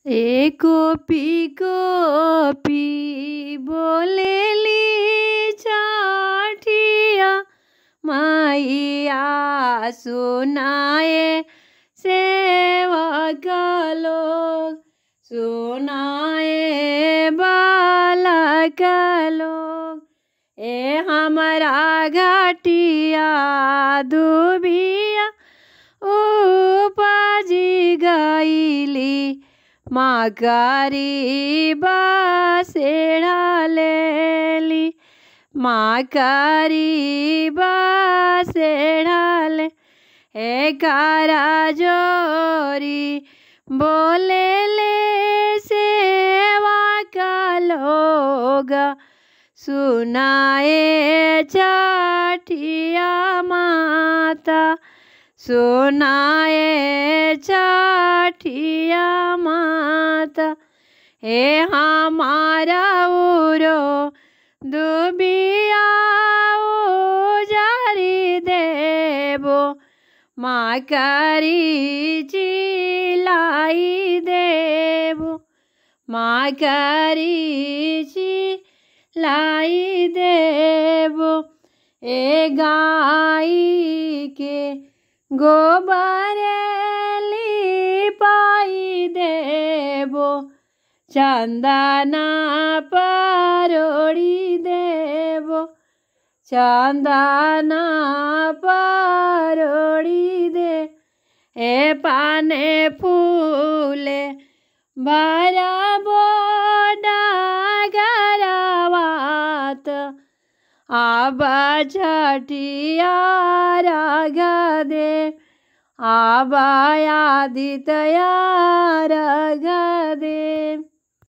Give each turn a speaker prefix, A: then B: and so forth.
A: ए copy copy बोलेली छठिया मैया सुनाए सेवक लोग सुनाए बालक लोग ए हमारा घटिया दुबिया उपजी गईली माँ गरीबा सेड़ा लेली माँ गरीबा सेड़ा ले हे कारा जोरी बोले ले सेवा का लोग सुनाए छठिया माता सुनाए छठिया माता हे हमारा उरो दुबिया जारी देबो माँ करी चिलाई देबो माँ करी चिलाई देबो ए गाई के गोबर लिपाई देबो चंदना परोड़ी देबो चंदना परोड़ी दे ए पाने फूले भरबो डगरवात आब छठिया राग दे आब आदितया राग दे